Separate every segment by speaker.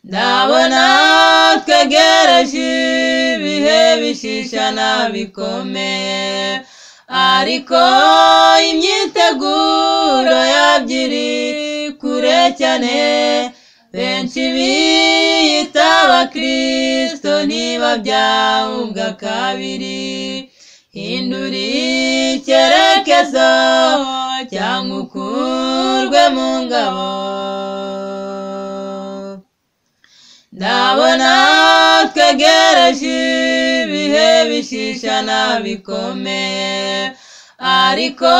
Speaker 1: ndabona twegereje ibihe bishishana bikomeye ariko imyiteguro yabyo iri kure cyane benshi biyita abakirisito ntibabyahubwa kabiri hindura icyerekezo cyangwa ukurwe mu ngabo ndabona twegereje ibihe bishishana bikomeye ariko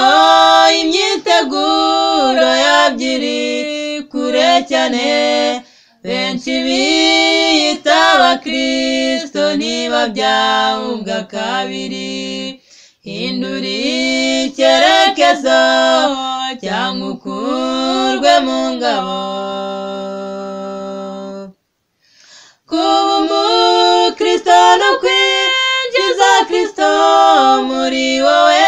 Speaker 1: imyiteguro yabyo iri kure cyane benshi biyita abakirisito ntibabyahubwa kabiri hindura icyerekezo cyangwa ukurwe mu ngabo kuba umukristo no kwinjiza kirisito muri wowe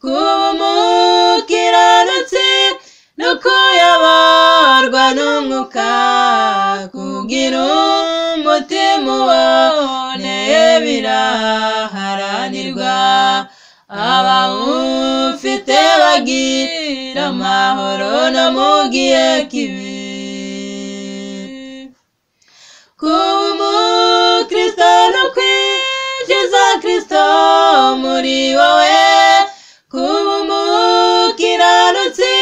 Speaker 1: kuba umukiranutsi no kuyoborwa n'umwuka kugira umutima uboneye biraharanirwa abawufite bagira amahoro no mu gihe kibi kuba umukristo no kwinjiza kirisito muri wowe kuba umukiranutsi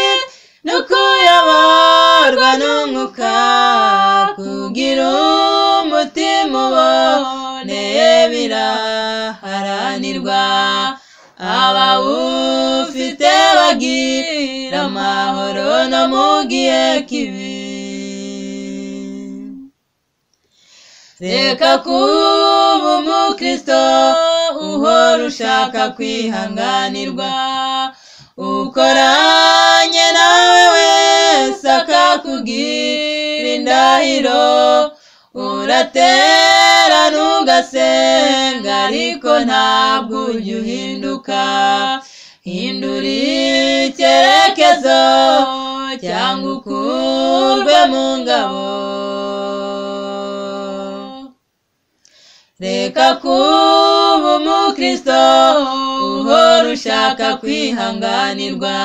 Speaker 1: no kuyoborwa n'umwuka kugira umutima uboneye biraharanirwa abawufite bagira amahoro no mu gihe kibi reka kuba umukristo uhora ushaka kwihanganirwa ukoranye nawe wese akakubwira indahiro uratera ntugasenga ariko ntabwo ujya uhinduka hindura icyerekezo cyangwa ukurwe mu ngabo reka kuba umukristo uhora ushaka kwihanganirwa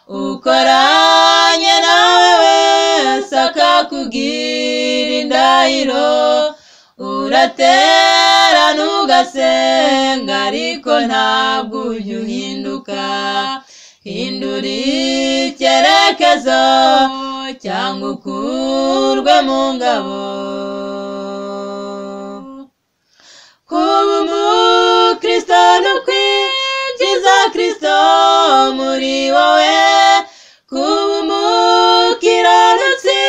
Speaker 1: ukoranye nawe wese akakubwira indahiro uratera ntugasenga ariko ntabwo ujya uhinduka hindura icyerekezo cyangwa ukurwe mu ngabo kuba umukristo no kwinjiza kirisito muri wowe kuba umukiranutsi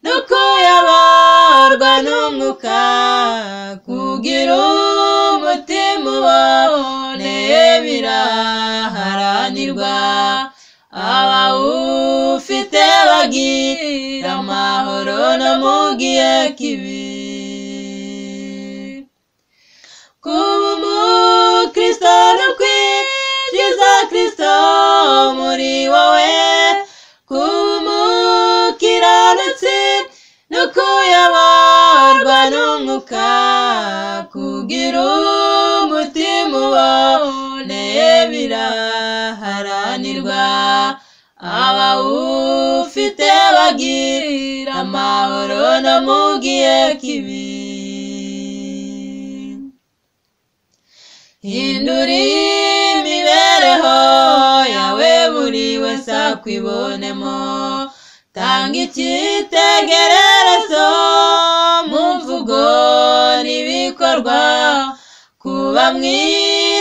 Speaker 1: no kuyoborwa n'umwuka kugira umutima uboneye biraharanirwa abawufite bagira amahoro no mu gihe kibi kuba umukristo no kwinjiza kirisito muri wowe kuba umukiranutsi no kuyoborwa n'umwuka kugira umutima uboneye biraharanirwa abawufite bagira amahoro no mu gihe kibi hindura imibereho yawe buri wese akwibonemo tanga icyitegererezo mu mvugo n'ibikorwa kuba mu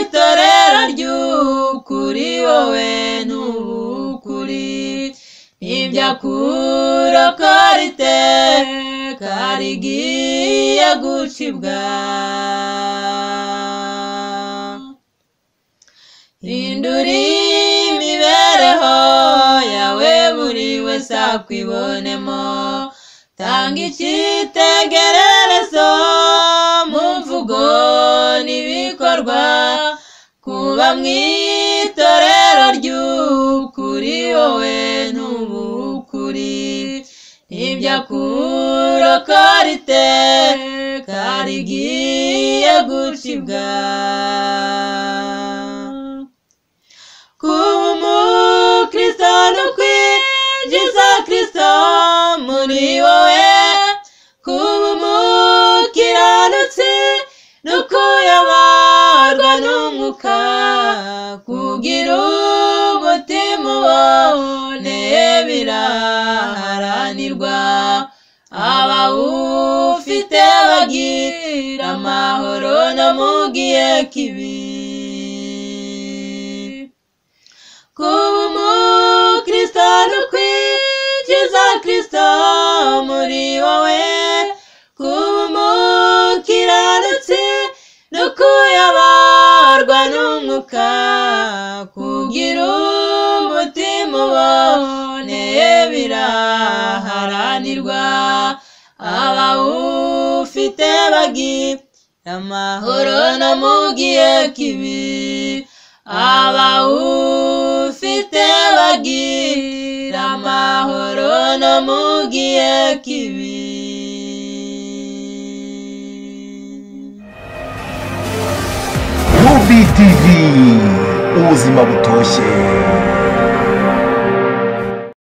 Speaker 1: itorero ry'ukuri wowe n'ubukuri nibyo kurokora iteka rigiye gucibwa hindura imibereho yawe buri wese akwibonemo tanga icyitegererezo mu mvugo n'ibikorwa kuba mu itorero ry'ukuri wowe n'ubukuri nibyo akura isoko riteka rigiye gucibwa kuba umukristo no kwinjiza kristo muri wowe kuba umukiranutsi no kuyoborwa n'umwuka kugira umutima uboneye biraharanirwa abawufite bagira amahoro no mu gihe kibi kuba umukristo no kwinjiza kristo muri wowe kuba umukiranutsi no kuyoborwa n'umwuka kugira umutima uboneye biraharanirwa abawufite bagira amahoro no mu gihe kibi abawufite bagira amahoro no mu gihe kibi
Speaker 2: Ruby TV ubuzima butoshye